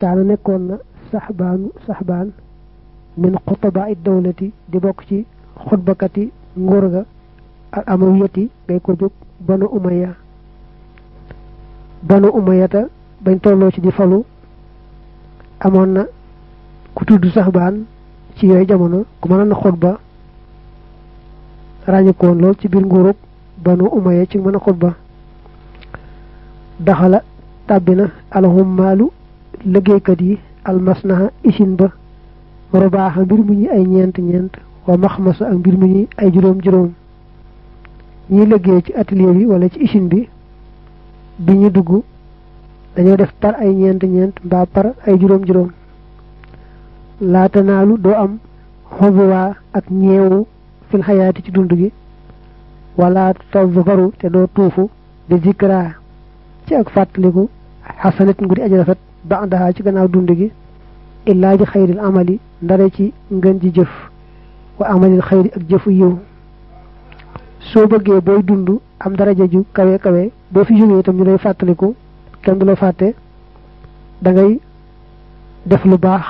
kaana nekkoon na saxbaanu saxbaan min xutaba it dawlati di bokk ci xutbakati nguur ga ak amawiyati ngay ko jóg banu umaya banu umayata bañ tolloo ci di falu amoon na ku tudd saxbaan ci yooyu jamono ku mënoon na xutba ràññikoon lool ci biir nguurug banu umaya ci mën a xutba daxala tàbbi na alxummaalu liggéeykat yi almasnaha isin ba rubaaxa mbir mu ñi ay ñeent ñeent wa maxmasa ak mbir mu ñi ay juróom juróom ñiy liggéey ci atelier bi wala ci usine bi bi ñu dugg dañoo def par ay ñeent ñeent mbaa par ay juróom juróom laata naalu doo am xobuwaa ak ñeewu fil xayaati ci dund gi wala tazfaru te doo tuufu di zikra ci ak fàttaliku xasanat ngu di aji rafet ba'daha ci gannaaw dund gi illaa ji xayril amali ndare ci ngën ji jëf wa amalil xayri ak jëfu yiw soo bëggee booy dund am daraja ju kawe kawe boo fi jógee itam ñu lay fàttaliku kenn du la fàtte da ngay def lu baax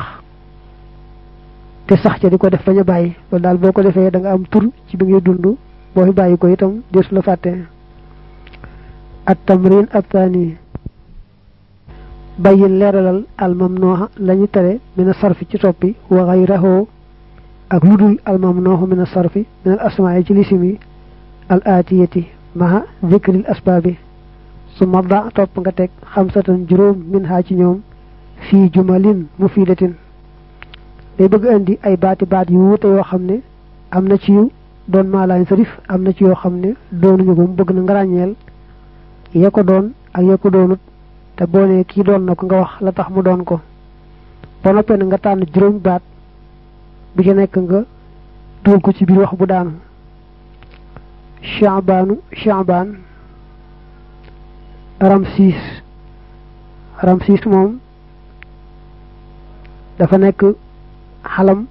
te sax ca di ko def bañ a bàyyi loolu daal boo ko defee da nga am tur ci bi ngay dund boo fi bàyyi ko itam deesu la fàtte at tamrin athani bàyyi leeralal al mamnuha lañu tere min a sarfi ci soppi wa ghayrahu ak ludul al mamnuhu min a sarfi min al asma'i ci lisim yi al atiyati maha zikril asbaabi su ma da topp nga teg xamsatan juróom min ha ci ñoom fii jumalin mufidatin day bëgg indi ay baati baat yu wuute yoo xam ne am na ci yu doon maalaan sarif am na ci yoo xam ne doonuñu ko mu bëgg na nga ràññeel ya ko doon ak ya ko doonut te boo nee kii doon na ko nga wax la tax mu doon ko ba noppee na nga tànn juróom baat bu ci nekk nga dugal ko ci biir wax bu daanu Shaabaanu Shaabaan Ramsis Ramsis moom dafa nekk xalam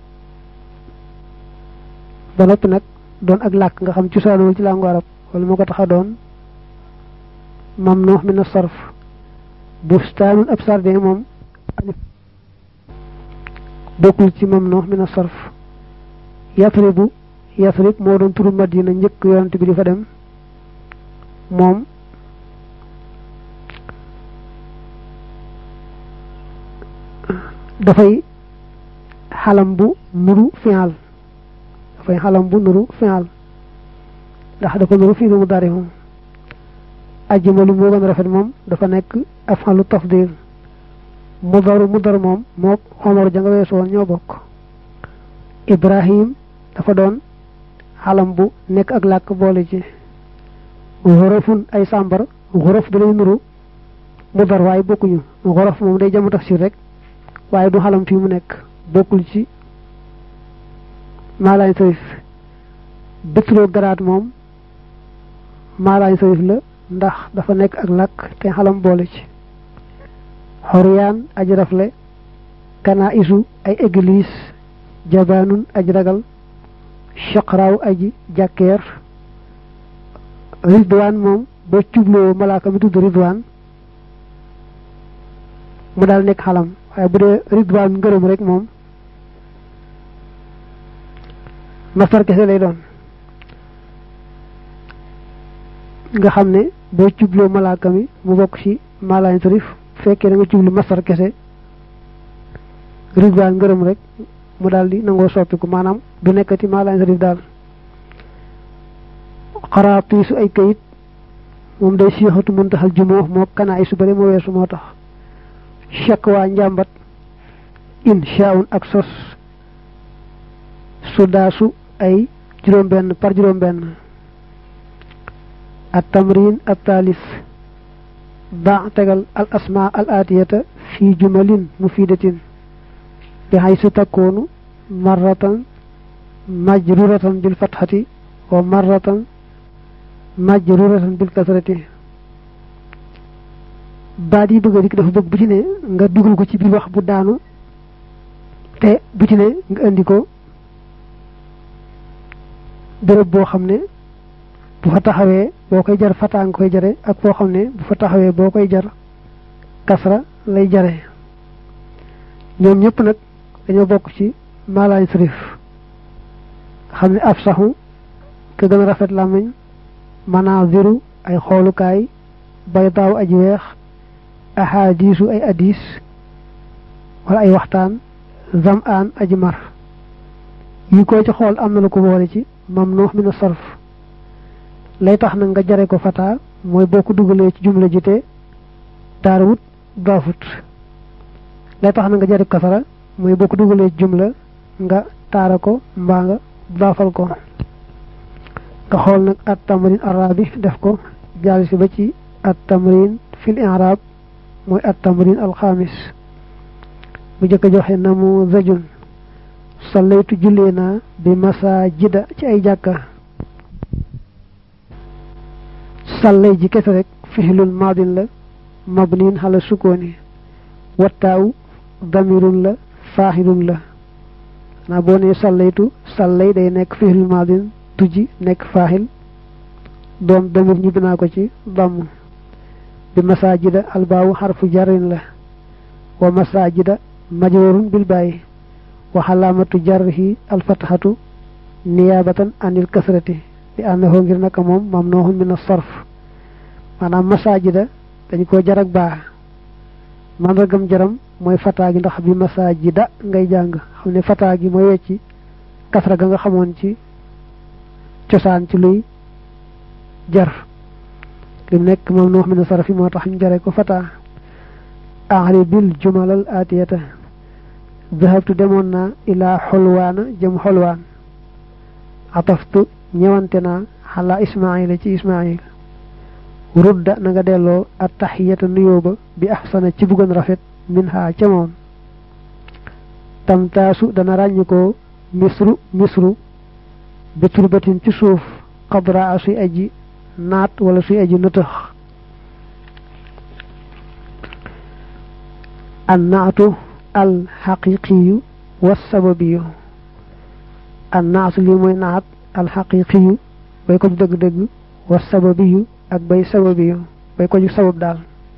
ba noppi nag doon ak làkk nga xam cosaanoo ci làngu arab wala moo ko tax a doon mamnuux min as-sarf bustaanun ab sardin moom bokkul ci mamnuux min as-sarf yathribu yathrib moo doon turu madina njëkk yonent bi di fa dem moom dafay xalam bu nuru fi'al dafay xalam bu nuru fi'al ndax dafa nuru fii mu dari moom ajmalu moo gën a rafet moom dafa nekk af'alu tafdil mudaru mudar moom mook xomor ja nga weesu woon ñoo bokk ibrahim dafa doon xalam bu nekk ak làkk boole ci xorofun ay sàmbar xorof da lay nuru mudar waaye bokkuñu xorof moom day jamu tafsir rek waaye du xalam fii mu nekk bokkul ci maalaay sarif bétroo garaat moom maalaay sarif la ndax dafa nekk ak làkk te xalam boole ci xoryaan aj rafle kana isu ay église jabaanun aj ragal chaqraaw aji jàkkeer ridwaan moom boo cubloo malaaka mi tudd ridwaan mu daal nekk xalam waaye bu dee ridwaan ngërëm rek moom masar kese lay doon nga xam ne boo cubloo malaaka mi mu bokk ci malaay sarif fekkee da nga jublu masar kese ridwaan ngërëm rek mu daal di nangoo soppiku maanaam du nekkati maalaay sarif daal xaraatiisu ay kayit moom day siixatu muntaxal jumoo moo kanaa ay su bari moo weesu moo tax chak waa njàmbat inshaun ak sos sudaasu ay juróom benn par juróom benn at tamrin at taalis ba tegal al asma al aatiyata fi jumalin mufidatin bi haysu takkoonu marratan majruratan bil fatxati wa marratan majruratan bil kasrati baat yi bëgg a dikk dafa bëgg bu ci ne nga dugal ko ci biir wax bu daanu te bu ci ne nga indi ko béréb boo xam ne bu fa taxawee boo koy jar fataa nga koy jare ak foo xam ne bu fa taxawee boo koy jar kasra lay jare ñoom ñëpp nag dañoo bokk ci malaay sërif xam ne af saxu ke gën a rafet làmmiñ manaaziru ay xoolukaay baydaaw aji weex ahadiisu ay addiis wala ay waxtaan zam aan aji mar yi ko ci xool am na lu ko boole ci mamnuux min sarf lay tax nag nga jare ko fataa mooy boo ko dugalee ci jumla ji te daarawut daafut lay tax na nga jare kasara mooy boo ko dugalee ci jumla nga taara ko mbaa nga daafal ko nga xool nag at tamrin arabi def ko jàll si ba ci at tamrin fil i'rab mooy at tamrin alxamis bu jëkk a joxe na mu zajun sallaytu jullee naa bi masajida ci ay jàkka sallay ji kese rek fixilul maadin la mabniin xala sukkooni wattaaw damirun la faaxilun la xanaa boo nee sallaytu sallay day nekk fixilul maadin tujji nekk faaxil doom damir ñibbi naa ko ci damm bi masajida albaawu xarfu jarin la wa masajida majrurun bil bàyyi wa xalaamatu jarrihi alfatxatu niyaabatan anil kasrati li annahu ngir naka moom mamnuhun min as-sarf maanaam masajida dañ ko jarag baa mandargam jaram mooy fataa gi ndax bi masajida ngay jàng xam ne fataa gi mooy wecci kasra ga nga xamoon ci cosaan ci luy jar li nekk mamnuh min as-sarf moo tax ñu jare ko fataa ahri bil jumalal atiyata zahabtu demoon naa ilaa xolwaana jëm xolwaan ataftu ñëwante naa xalaa ismaila ci ismail rudda na nga delloo at taxiyata nuyoo ba bi axsana ci buggan rafet min ha ca moom tamtaasu dana ràññi ko misru misru bi turbatin ci suuf xadraa suy aji naat wala suy aji nëtëx an naatu al xaqiqiyu wa sababiyu an naatu lii mooy naat al xaqiqiyu bay ko dëgg-dëgg wa sababiyu ak bay sababiyu bay ko ju sabab daal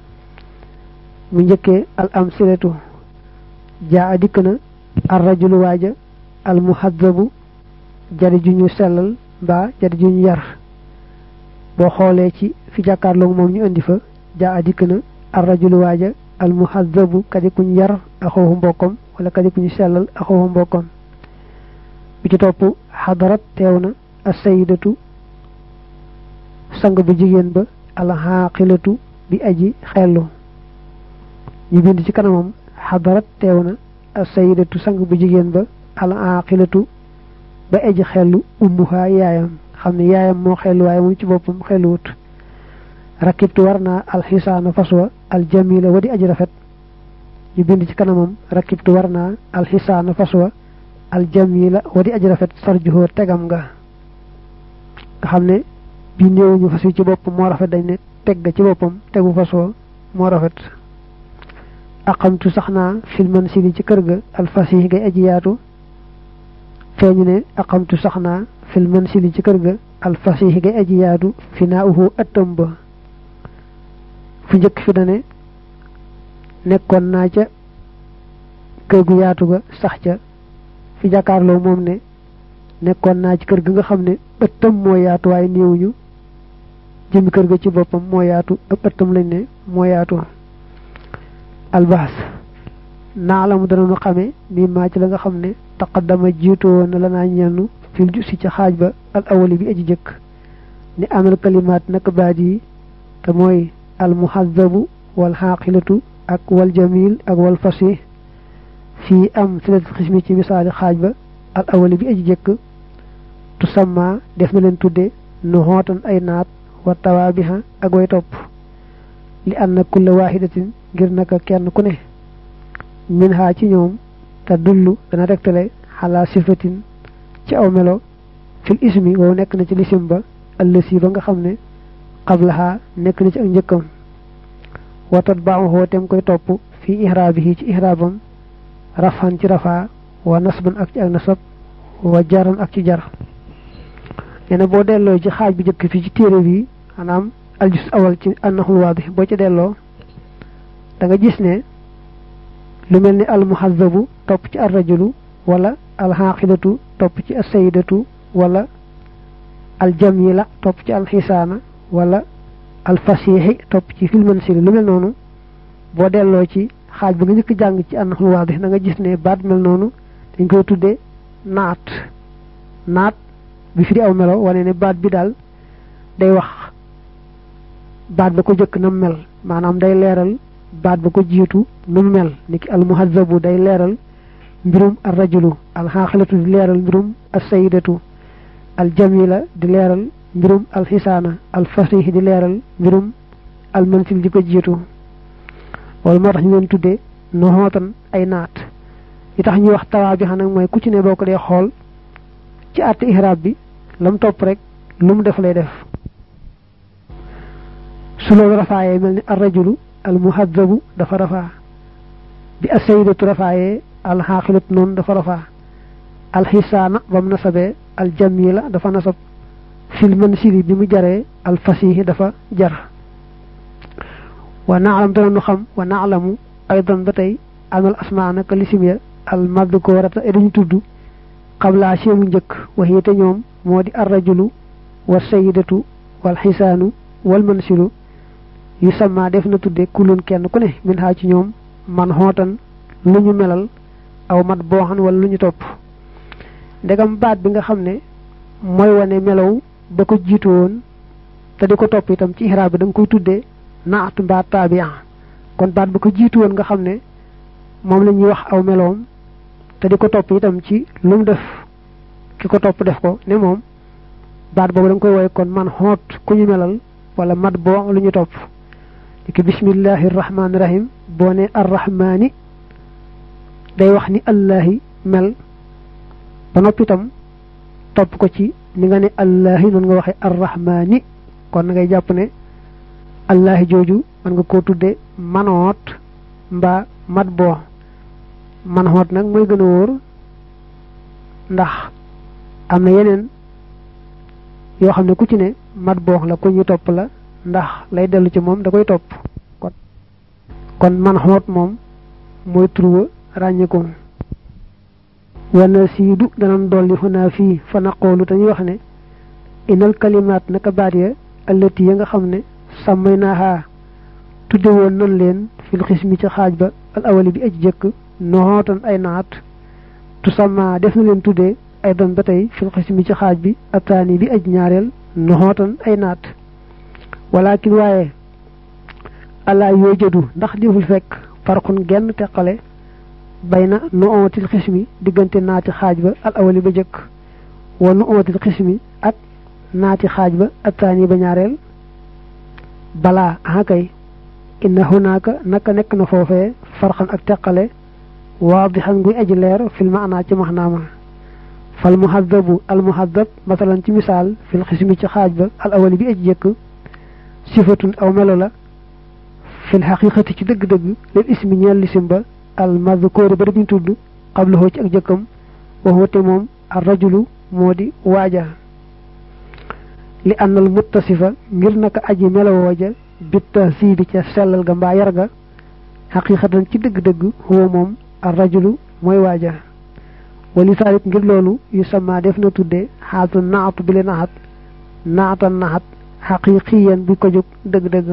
mu njëkkee al amsilatu jaa a dikk na ar rajulu waaja al muhaddabu jari ju ñu sellal mbaa jari ju ñu yar boo xoolee ci fi jàkkaarloog moom ñu indi fa jaa a dikk na ar rajulu waaja al muhaddabu kadi kuñ yar axoohu mbokkam wala kadi kuñ sellal axoohu mbokkam bi ci topp xadarat teew na asayidatu sang bu jigéen ba alxaaqilatu bi aji xellu ñu bind ci kanamam xadarat teew na asayidatu sang bu jigéen ba alxaaqilatu ba aji xellu ummuhaa yaayam xam ne yaayam moo xellu waaye moom ci boppam xelluwut rakibtu war naa alxisaana faswa aljamila wa di aji rafet ñu bind ci kanamam rakibtu war naa alxisaana faswa aljamila wa di aji rafet sarjuhoo tegam nga nga xam ne bi néewuñu fas wi ci boppam moo rafet dañ ne teg ga ci boppam tegu fasoo moo rafet aqamtu sax naa fil mansili ci kër ga alfasih ngay aji yaatu feeñu ne aqamtu sax naa fil mansili ci kër ga alfasih ngay aji yaatu fi naa uhu ëttam ba fu njëkk fi dane nekkoon naa ca kër gu yaatu ga sax ca fi jàkkaarloo moom ne nekkoon naa ci kër ga nga xam ne ëttam moo yaatu waaye néewuñu jëmi kër ga ci boppam moo yaatu ëpp ëttam lañ ne moo yaatu albaas naa la mu danañu xame mi maa ci la nga xam ne taqaddama jiitu woon na la naa ñennu fil ju si ca xaaj ba al awali bi aji jëkk ni amal kalimaat naka baat yi te mooy al muhazzabu wal xaaqilatu ak wal jamil ak wal fasih fii am silatul xismi ci misaali xaaj ba al awali bi aji jëkk tusamma def na leen tudde nu xootan ay naat wa tawaabiha ak way topp li anna kulla waaxidatin ngir naka kenn ku ne min haa ci ñoom te dullu dana tegtale xalaa sifatin ci aw melo fil ismi wow nekk na ci lisim ba allësi ba nga xam ne qablaha nekk na ci ak njëkkam wa tatbaaxoo tem koy topp fii ihraabihi ci ihraabam rafan ci rafaa wa nasban ak ci ak nasab wa jaran ak ci jar nee na boo delloo ci xaaj bu njëkk fii ci téere bi maanaam aljus awal ci annahul waadih boo ci delloo da nga gis ne lu mel ni almuhazabu topp ci arrajulu wala alxaqidatu topp ci assayidatu wala aljamila topp ci alxisaana wala alfasiixi topp ci filmansili lu mel noonu boo delloo ci xaaj ba nga njëkk jàng ci annaxul waadix da nga gis ne baat mel noonu dañ koy tuddee naat naat bi fi di aw melo wane ne baat bi daal day wax baat ba ko jëkk na mel maanaam day leeral baat ba ko jiitu nu mu mel niki almuhazabu day leeral mbirum arrajulu alxaaxilatu di leeral mbirum assayidatu aljamila di leeral mbirum alxisaana alfasih di leeral mbirum almansil di ko jiitu wala moo tax ñu leen tuddee noxootan ay naat li tax ñuy wax tawaa bi xam nag mooy ku ci ne boo ko dee xool ci àtte ihraab bi lam topp rek lu mu def lay def su loolu rafaayee mel ni arrajulu almuhadabu dafa rafaa bi assayidatu rafaayee alxaaxilatu noonu dafa rafaa alxisaana ba mu nasabee aljamila dafa nasab fil mansili bi mu jaree alfasihi dafa jar wa naalam dana nu xam wa naalamu aydan ba tey anal asmaa naka lisim ya al madkurata e dañu tudd xablaa seemu njëkk waxi te ñoom moo di arrajulu wa sayidatu wal xisaanu wal mansilu yu sama def na tudde kulun kenn ku ne min xaa ci ñoom man xootan lu ñu melal aw mat booxan wala lu ñu topp ndegam baat bi nga xam ne mooy wane melow ba ko jiitu woon te di ko topp itam ci ihraab bi da nga koy tuddee naat mbaa taabia kon baat ba ko jiitu woon nga xam ne moom la ñuy wax aw meloom te di ko topp itam ci lu mu def ki ko topp def ko ne moom baat boobu da nga koy woye kon man xoot ku ñu melal wala mat boo lu ñu topp ki bismillahi rahmaani rahim boo ne arrahmaani day wax ni allahi mel ba noppi itam topp ko ci ni nga ne allahi noonu nga waxee arrahmaani kon na ngay jàpp ne allahi jooju mën nga koo tudde manoot mbaa mat boo manoot nag mooy gën a wóor ndax am na yeneen yoo xam ne ku ci ne mat boo la ku ñu topp la ndax lay dellu ci moom da koy topp kon kon man xoot moom mooy turwa ràññeeku wana siidu danan dolli xunaa fii fa naqoolu dañuy wax ne inal kalimaat naka baat ya allati ya nga xam ne sàmmay naaxaa tudde woon nan leen fil xismi ci xaaj ba al awali bi aj jëkk noxootan ay naat tu sama def na leen tuddee ay don ba tey fil xismi ci xaaj bi ataani bi aj ñaareel noxootan ay naat walakin waaye ala yoo jëdu ndax deful fekk farxun genn teqale bay na nu ootil xismi diggante naati xaaj ba al awali ba jëkk wa nu ootil xismi ak naati xaaj ba ataani ba ñaareel balaa akay inna hunaaka naka nekk na foofee farxan ak teqale waadixan guy aji leer fil maanaa ci maxnaama fal muhadabu al muhadab masalan ci misaal fil xismi ci xaaj ba al awali bi aji jëkk sifatun aw melo la fil xaqiqati ci dëgg-dëgg lil ismi ñeel lisim ba al madkoori ba dañu tudd xablahu ci ak jëkkam waxute moom ar rajulu moo di waaja li annal muttasifa ngir naka aji melowooja bitta sii bi ca sellal ga mbaa yar ga xaqiqatan ci dëgg-dëgg huwa moom ar rajulu mooy waaja wali saalik ngir loolu yu sama def na tudde xaatu naatu bi le naxat naatan naxat xaqiqiyan bi ko jóg dëgg-dëgg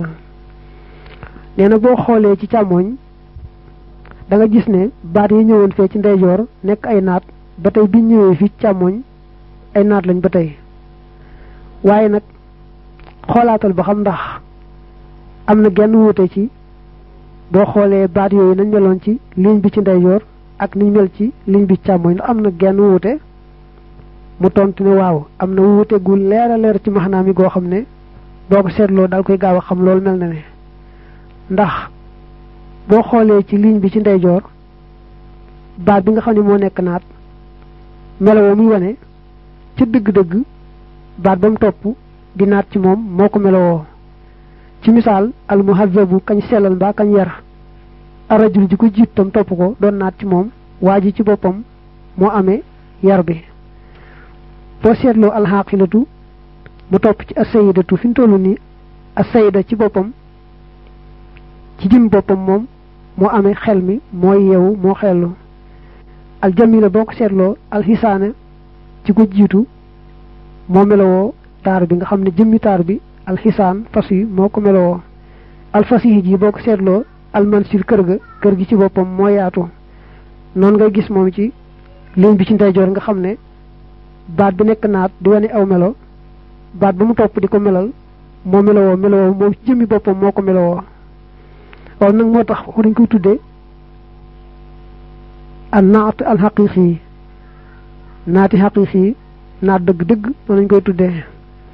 nee na boo xoolee ci càmmoñ da nga gis ne baat yi ñëwoon fee ci ndeyjoor nekk ay naat ba tey biñ ñëwee fii càmmoñ ay naat lañ ba tey waaye nag xoolaatal ba xam ndax am na genn wuute ci boo xoolee baat yooyu nañ meloon ci ligne bi ci ndeyjoor ak niñ mel ci ligne bi càmmoñ ndax am na genn wuute mu tontu ne waaw am na wuute gu leer a leer ci maxnaam yi goo xam ne boo ko seetloo daal koy gaaw a xam loolu mel na ne ndax boo xoolee ci ligne bi ci ndeyjoor baat bi nga xam ne moo nekk naat melowoo muy wane ci dëgg-dëgg baat ba mu topp di naat ci moom moo ko melowoo ci misaal al muhazabu kañ sellal mbaa kañ yar arajul ji ko jiit tam topp ko doon naat ci moom waa ji ci boppam moo amee yar bi boo seetloo alxaqilatu mu topp ci asayidatu fi mu toll nii asayida ci boppam ci jëm boppam moom moo amee xel mi mooy yeewu moo xellu al jamila boo ko seetloo al xisaane ci ko jiitu moo melowoo taar bi nga xam ne jëmmi taar bi al xisaan fas yi moo ko melowoo al fas yi ji boo ko seetloo al mansir kër ga kër gi ci boppam moo yaatu noonu ngay gis moom ci ligne bi ci ndeyjoor nga xam ne baat bi nekk naat di wane aw melo baat ba mu topp di ko melal moo melowoo melowoo moom ci jëmmi boppam moo ko melowoo waaw nag moo tax dañ koy tuddee al naat al xaqiqi naati xaqiqi naat dëgg-dëgg noonu lañ koy tuddee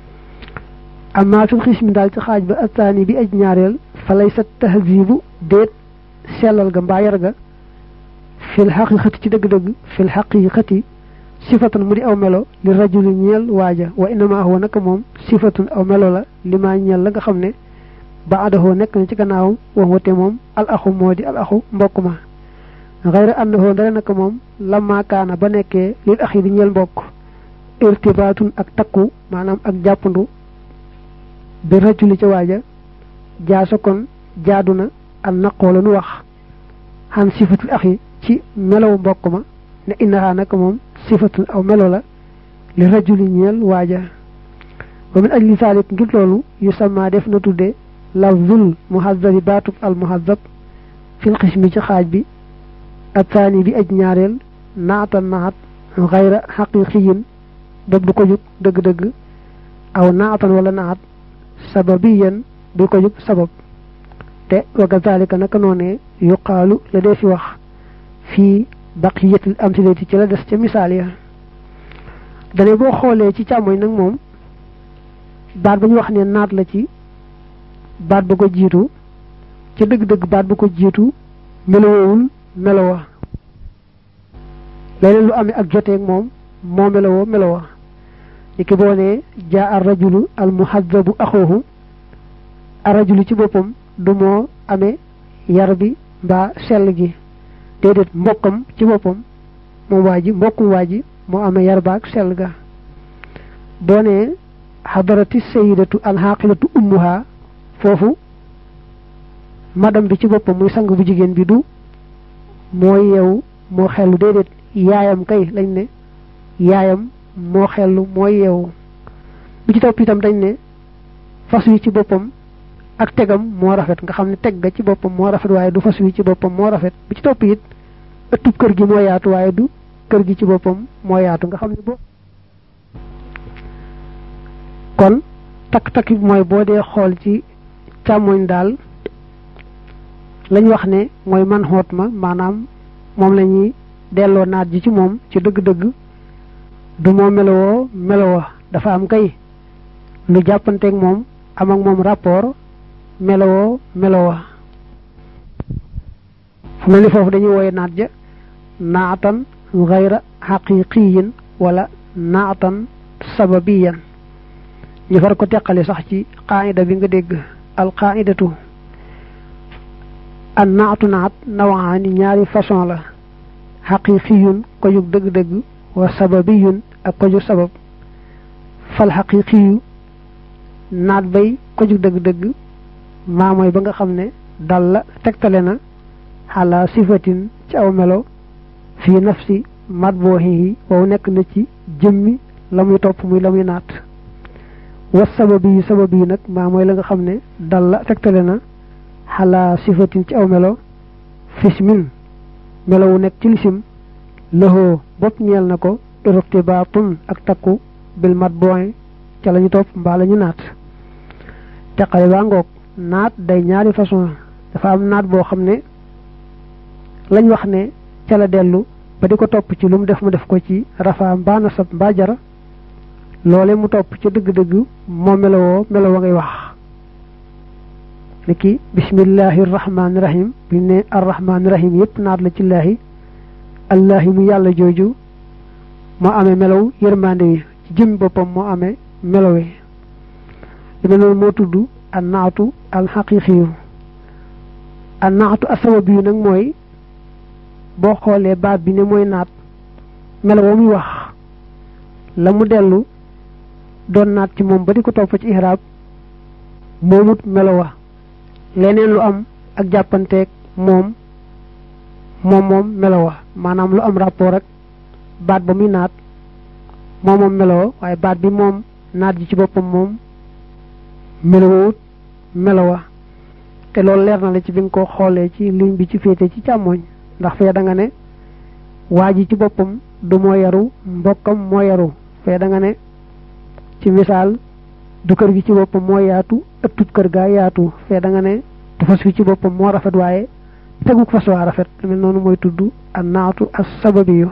amma fil xismi daal ci xaaj ba attaani bi aj ñaareel fa lay sa tahzibu déet sellal ga mbaa yar ga fil xaqiqati ci dëgg-dëgg fil xaqiqati sifatun mu di aw melo li rajuli ñeel waaja wa innama huwa naka moom sifatun aw melo la li maa ñeel la nga xam ne ba adahoo nekk na ci gannaawam wax wate moom al axu moo di al axu mbokk ma xayra annahoo dara naka moom lamma kaana ba nekkee lil axi di ñeel mbokk irtibaatun ak takku maanaam ak jàppandu bi rajuli ca waaja jaasa kon jaadu na an naqoo la nu wax xan sifatul axi ci melow mbokk ma ne innahaa naka moom sifatun aw melo la li rajuli ñeel waaja wa min ajli saalik ngir loolu yu sama def na tudde lafzul muhazzabi baatub al muhazzab fil xismi ci xaaj bi attaani bi aj ñaareel naatan naat xayra xaqiqiyin bob du ko jug dëgg-dëgg aw naatan wala naat sababiyan du ko jug sabab te wa kazalika naka noonee yuqaalu la dee fi wax fii baqiyatil amsilati ci la des ca misaal ya dane boo xoolee ci càmmoñ nag moom baat ba ñu wax ne naat la ci baat ba ko jiitu ca dëgg-dëgg baat ba ko jiitu melowowul melowa leneen lu amee ak joteeg moom moo melowoo melowa ni ki boo ne jaa ar rajulu al muhazzabu axoohu ar rajulu ci boppam du moo amee yar bi mbaa sell gi déedéet mbokkam ci boppam moom waa ji mbokkum waa ji moo amee yar baak sell ga boo ne xadarati sayidatu alxaqilatu ummuha foofu madam bi ci boppam muy sang bu jigéen bi du mooy yeewu moo xellu déedéet yaayam kay lañ ne yaayam moo xellu mooy yeewu bi ci topp itam dañ ne fas wi ci boppam ak tegam moo rafet nga xam ne teg ga ci boppam moo rafet waaye du fas wi ci boppam moo rafet bi ci topp it ëttub kër gi moo yaatu waaye du kër gi ci boppam moo yaatu nga xam ne bo kon takk-takk bi mooy boo dee xool ci càmmoñ daal lañ wax ne mooy man xoot ma maanaam moom la ñuy delloo naat ji ci moom ci dëgg-dëgg du moo melowoo melowa dafa am kay lu jàppanteeg moom am ak moom rapport melowoo melowa fu mel ni foofu dañuy wooye naat ja naatan gayra xaqiqiyin wala naatan sababiyan ñu far ko teqale sax ci qaida bi nga dégg al qaidatu an naatu naat nawaani ñaari façon la xaqiqiyun ko jug dëgg-dëgg wa sababiyun ak ko jug sabab fal xaqiqiyu naat bay ko jug dëgg-dëgg maa mooy ba nga xam ne dal la tegtale na xala sifatin ci aw melo fii nafsi matbooxihi wow nekk na ci jëmmi la muy topp muy la muy naat wa sababi yi sababi yi nag maa mooy la nga xam ne dal la tegtale na xala sifatin ci aw melo fismin melo wu nekk ci lisim lëxoo bopp ñeel na ko irtibaatun ak takku bil matbooxi ca la ñu topp mbaa la ñu naat teqale baa ngoog naat day ñaari façon dafa am naat boo xam ne lañ wax ne ca la dellu ba di ko topp ci lu mu def mu def ko ci rafa mbaa nasab mbaa jara loole mu topp ci dëgg-dëgg moo melowoo melowa ngay wax niki bismillahi rahmaani rahim bi ne arrahmaani rahim yépp naat la ci laahi allahi mu yàlla jooju moo amee melow yërmande wi ci jëmmi boppam moo amee melowe li mel noonu moo tudd an naatu al xaqiqiyu an naatu asabab yu nag mooy boo xoolee baat bi ne mooy naat melo muy wax la mu dellu doon naat ci moom ba di ko topp ci ihraab moomut melo wa leneen lu am ak jàppanteeg moom moom moom melowa maanaam lu am rapport ak baat ba muy naat moom moom meloo waaye baat bi moom naat ji ci boppam moom melowut melowa te loolu leer na la ci bi nga ko xoolee ci ligne bi ci féete ci càmmooñ ndax fee da nga ne waa ji ci boppam du moo yaru mbokkam moo yaru fee da nga ne ci misaal du kër gi ci boppam moo yaatu ëttut kër gaa yaatu fee da nga ne du fas wi ci boppam moo rafet waaye teguk fas waa rafet mel noonu mooy tudd an naatu as sababiyu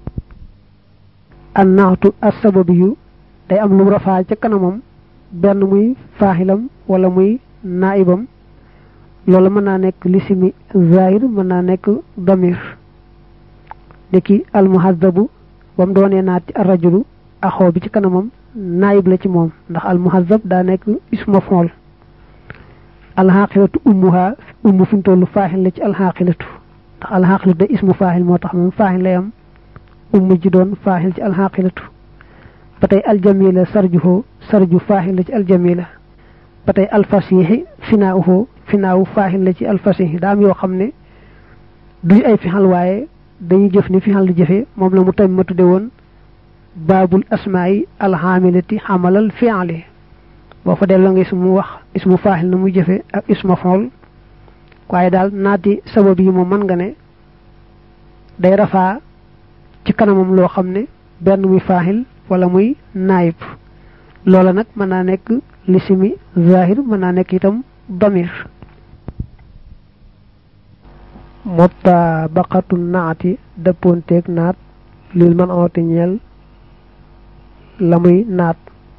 an naatu as sababiyu day am lu rafaa ca kanamam benn muy faaxilam wala muy naibam loolu mën naa nekk lisimi zahir mën naa nekk damir niki almuhazabu ba mu doonee naat ci arrajulu axoo bi ci kanamam naayib la ci moom ndax almuhazab daa nekk isma fool alxaqilatu ummuha ummu fi mu toll faaxil la ci alxaqilatu ndax alxaqilatu da ismu faaxil moo tax moom faaxil lay am ummu ji doon faaxil ci alxaqilatu ba tey aljamila sarjuhoo sarju faaxil la ci aljamila ba tey alfasiixi finaawuhoo finaawu faaxil la ci alfasiixi daa am yoo xam ne duñu ay fixal waaye dañuy jëf ni fixal di jëfe moom la mu tamit ma tudde woon baabul asmaayi alxaamilati xamalal fiali boo fa delloo nga ismu wax ismu faaxil na muy jëfe ak isma xool waaye daal naati sabab yi moom mën nga ne day rafaa ci kanamam loo xam ne benn muy faaxil wala muy naayib loola nag mën naa nekk lisimi zahir mën naa nekk itam damir mutabaqatu naati dëppoonteeg naat lil man oote ñeel la muy naat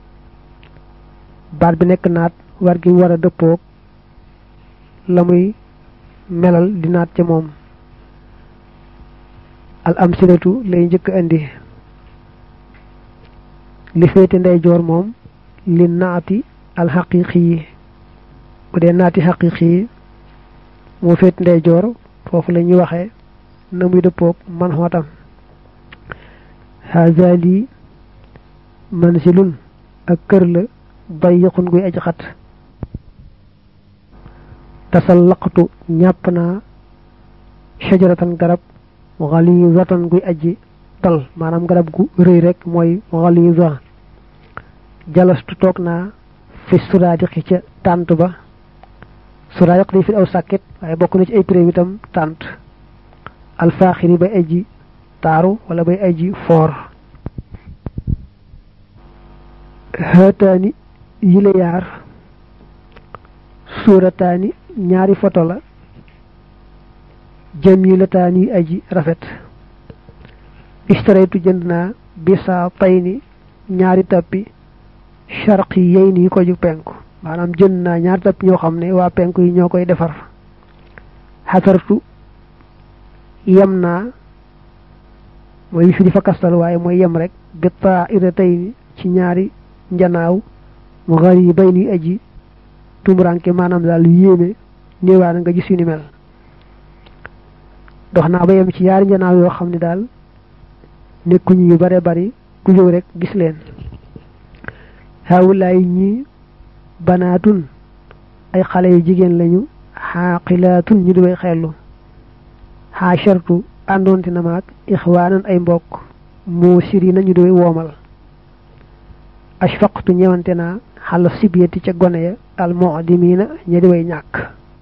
baat bi nekk naat war gi war a dëppoog la muy melal di naat ca moom al amsilatu lay njëkk indi li féete ndeyjoor moom li naati al xaqiqi yi bu dee naati xaqiqi yi moo féete ndeyjoor foofu la ñuy waxee na muy dëppoog man xootam haza lii mansilun ak kër la dayiqun guy aji xat tasallaqtu ñàpp naa shajaratan garab ghalizatan guy aji tal maanaam garab gu rëy rek mooy ghaliza jalastu toog naa fi suraadiqi ca tànt ba suraadiq day fi aw sàkket waaye bokk na ci ay pré itam tànt alfaaxiri bay aji taaru wala bay aji foor xëtaani yile yaar suurataani ñaari foto la jamilataani aji rafet istaraytu jënd naa bisa tayni ñaari tappi sharqi yey ni ko ju penku maanaam jënd naa ñaari tappi ñoo xam ne waa penku yi ñoo koy defar xasartu yem naa mooy fi di fa kastal waaye mooy yem rek bi taa ira tayni ci ñaari njanaaw mu xar yi bay ni aji tumuranke maanaam daal yéeme néewaana nga gis yu ni mel dox naa ba yem ci yaari njanaaw yoo xam ne daal nekkuñu yu bare bari ku ñëw rek gis leen xawulaay ñi banaatun ay xale yu jigéen lañu xaaqilaatun ñu di way xellu xaashartu àndoonte na maag ixwaanan ay mbokk moo siri nañu di way woomal ashfaqtu ñewante naa xala sibiyati ca gone ya al mu'dimina ña di way ñàkk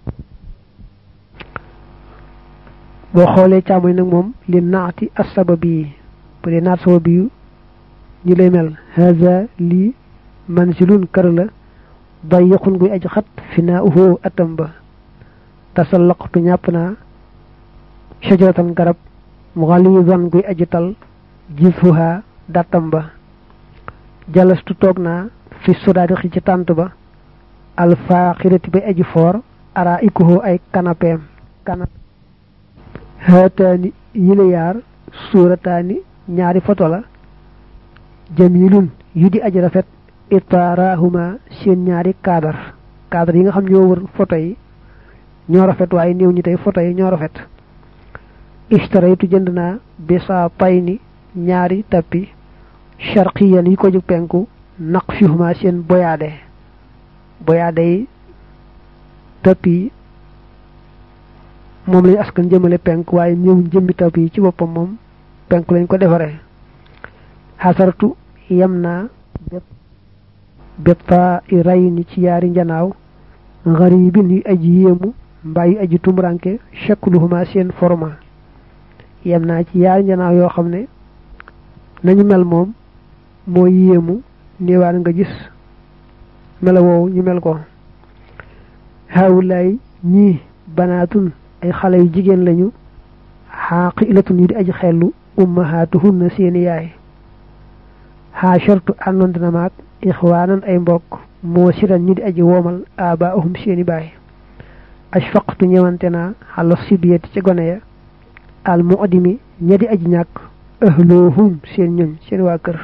boo xoolee càmmoñ nag moom li naati assababi bu dee naat sababi yu ñu lay mel haza lii mansilun kër la dayiqun guy aji xat fi naa uhoo atam ba tasallaqtu ñàpp naa shajaratan garab mughalizan guy aji tal jisuha datam ba jalastu toog naa fi sudaadixi ci tànt ba alfaaxirati bay aji foor ara ikuhoo ay kanapeem kana haataani yile yaar suurataani ñaari foto la jamilun yu di aji rafet itaarahuma seen ñaari kaadar kaadar yi nga xam ñoo wër foto yi ñoo rafet waaye néew ñi tey foto yi ñoo rafet istaraytu jënd naa bisa payni ñaari tappi sharqiyan yi ko ju penku naqshihuma seen boyaade boyaade yi tappi moom lañu askan jëmale penk waaye ñëw jëmmi taw yi ci boppam moom penk lañ ko defaree xasartu yem naa bépp béppa i ray ni ci yaari njanaaw garibin yu aji yéemu mbaa yu aji tumuranke shakluhuma seen forma yem naa ci yaari njanaaw yoo xam ne nañu mel moom moo yéemu néewaan nga gis mela woowu ñu mel ko haawulaay ñii banaatun ay xale yu jigéen lañu xaaqilatun yu di aji xellu ummahaatuhunna seeni yaay xaashartu àndoon dina maag ixwaanan ay mbokk moo siran ñu di aji woomal abaahum seeni baay ashfaqtu ñëwante naa xala sibiyati ca gone ya al mu'dimi ña di aji ñàkk ahloohum seen ñoñ seen waa kër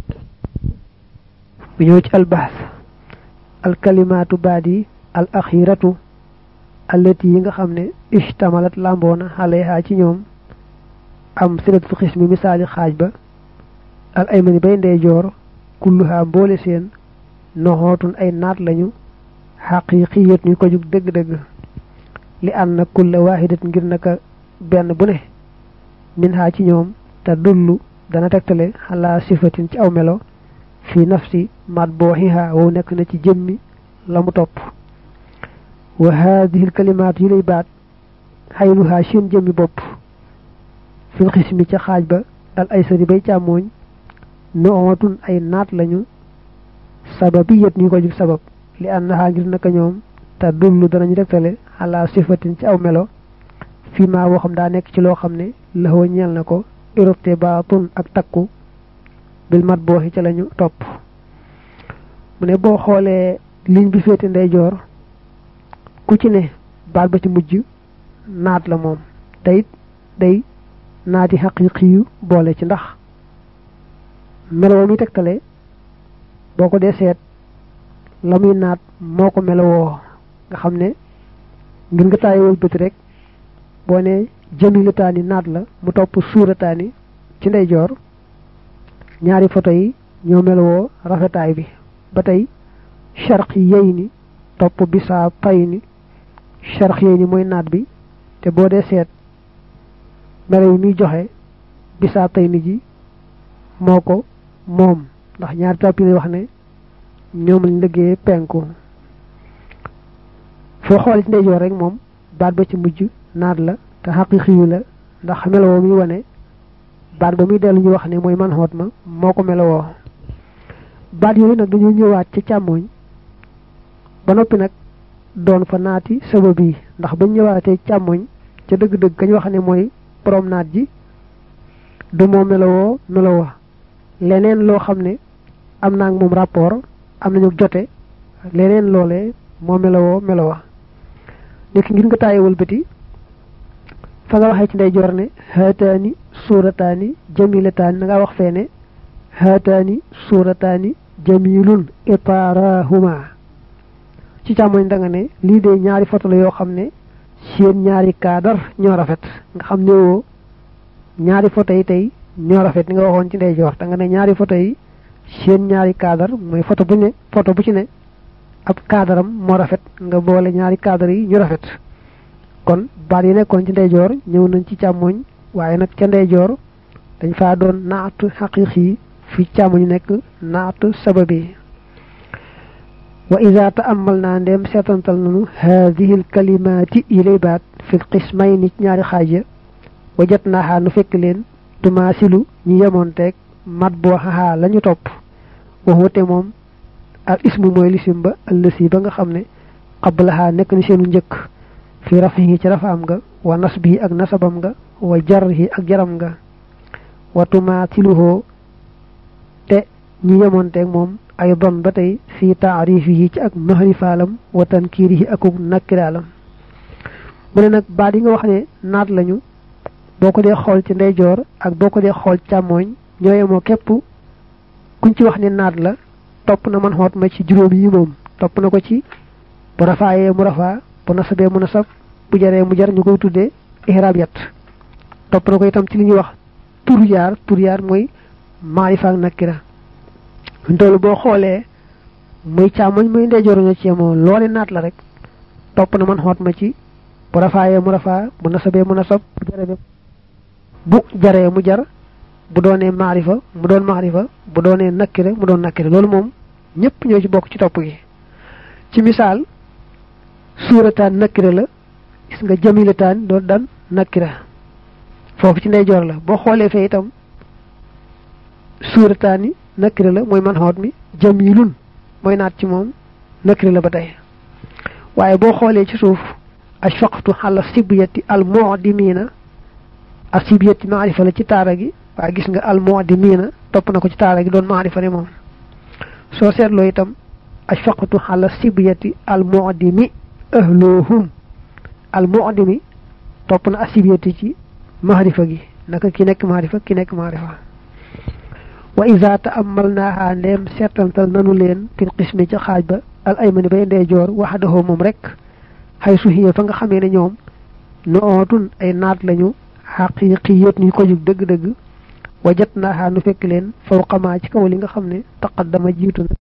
bu ñëw ci albaas alkalimaatu baat yi al axiratu allati yi nga xam ne ishtamalat lamboona alayha ci ñoom am silatu xismi misaali xaaj ba al aymani bay ndeyjoor kulluha mboole seen noxootun ay naat lañu xaqiqiyat ñu ko jug dëgg-dëgg li ànd na kulla waahidat ngir naka benn bu ne min ha ci ñoom te dullu dana tegtale xalaa sifatin ci aw melo fi nafsi mat booxiha wow nekk na ci jëmmi la mu topp wa haadihi kalimaat yi lay baat xayluha seen jëmmi bopp fil xismi ca xaaj ba al aysari bay càmmooñ noomatun ay naat lañu sababiyat ñu ko jub sabab li annaha ngir naka ñoom te dullu danañu tegtale ala sifatin ci aw melo fii maa woo xam daa nekk ci loo xam ne laxoo ñeel na ko irtibaatun ak takku bil mat booxi ca lañu topp mu ne boo xoolee ligne bi féete ndeyjoor ku ci ne baat ba ci mujj naat la moom te it day naati xaqiqi yu boole ci ndax meloo mi tegtale boo ko dee seet la muy naat moo ko melowoo nga xam ne ngir nga taayi wëlbati rek boo ne jamilataani naat la mu topp suurataani ci ndeyjoor ñaari photo yi ñoo melowoo rafetaay bi ba tey charq yey ni topp bisaa pay ni charq yey ni mooy naat bi te boo dee seet melo yi muy joxe bisaa tay ni ji moo ko moom ndax ñaari topp yi lay wax ne ñoom lañ liggéey penku foo xool ci ndeyjoor rek moom baat ba ci mujj naat la te xaqiqi yu la ndax melowoo muy wane baat ba muy dellu ñu wax ne mooy man xoot ma moo ko melowoo baat yooyu nag dañoo ñëwaat ca càmmooñ ba noppi nag doon fa naati sabab yi ndax bañ ñëwaatee càmmooñ ca dëgg-dëgg kañ wax ne mooy borom naat ji du moo melowoo melowoo leneen loo xam ne am naa ak moom rapport am nañu jote leneen loolee moo melowoo melowa nekk ngir nga taayewal bëti fa nga waxee ci ndeyjoor ne haataani suurataani jamilataani da nga wax fee ne haataani suurataani jamilun itarahuma ci càmmoñ da nga ne lii de ñaari photo la yoo xam ne seen ñaari kaadar ñoo rafet nga xam ne woo ñaari photo yi tey ñoo rafet ni nga waxoon ci ndeyjoor da nga ne ñaari photo yi seen ñaari kaadar mooy photo bu ne photo bu ci ne ab kaadaram moo rafet nga boole ñaari kaadar yi ñu rafet kon baat yi nekkoon ci ndeyjoor ñëw nañ ci càmmoñ waaye nag ca ndeyjoor dañ faa doon naat xaqiq yi fi càmmoñ nekk naat sababi wa ida taamal naa ndeem seetantal nanu haadihi l kalimaati yi lay baat fi qismay ni ñaari xaaj ya wajat naaxaa nu fekk leen tumaasilu ñu yemoonteeg mat boo xaxaa la ñu topp waxute moom al ismu mooy lisim ba ëllësi ba nga xam ne qablaha nekk ni seenu njëkk fi rafihi ci rafaam nga wa nasbihi ak nasabam nga wa jarhi ak jaram nga wa tumaatiluhoo te ñu yemoonteeg moom ay don ba tey fi taarifihi ci ak mahrifaalam wa tankiirihi akuk nakkiraalam mu ne nag baat yi nga wax ne naat lañu boo ko dee xool ci ndeyjoor ak boo ko dee xool càmmooñ ñoo yemoo képp kuñ ci wax ne naat la topp na man xoot ma ci juróom yi moom topp na ko ci bu rafaayee mu rafaa bu nasabee mu nasab bu jaree mu jar ñu koy tuddee ihraab yat topp na ko itam ci li ñuy wax tur yaar tur yaar mooy maarifa ak nakira ntoolu boo xoolee muy càmmoñ muy ndeyjoor ñoo ci yemoo loole naat la rek topp na man xoot ma ci bu rafaayee mu rafaa bu nasabee mu nasab bu jaree bu jaree mu jar bu doonee maarifa mu doon maarifa bu doonee nakkire mu doon nakkire loolu moom ñëpp ñoo ci bokk ci topp gi ci misaal suurataan nakkire la gis nga jamilataan doon dan nakkira foofu ci ndeyjoor la boo xoolee fee itam suurataani nakkire la mooy man xoot mi jamilun mooy naat ci moom nakkire la ba tey waaye boo xoolee ci suuf ashfaqtu xala sibiyati al mu'dimina al sibiyati maarifa la ci taara gi waaye gis nga al mu'dimina topp na ko ci taara gi doon maarifa ne moom soo seetloo itam ashfaqtu xala sibiyati al mu'dimi ahluhum al mu'dimi topp na asibiyati ci maarifa gi naka ki nekk maarifa ki nekk maarifa wa iza ta'ammalnaha ndem seetantal nanu leen fil qismi ci xaaj ba al aymani bay ndeyjoor waxdahu moom rek xay su hiya fa nga xamee ne ñoom nu ootun ay naat lañu xaqiqiyat ñu ko jug dëgg-dëgg wajat naaxaa nu fekk leen fawqamaa ci kaw li nga xam ne taqaddama jiitu na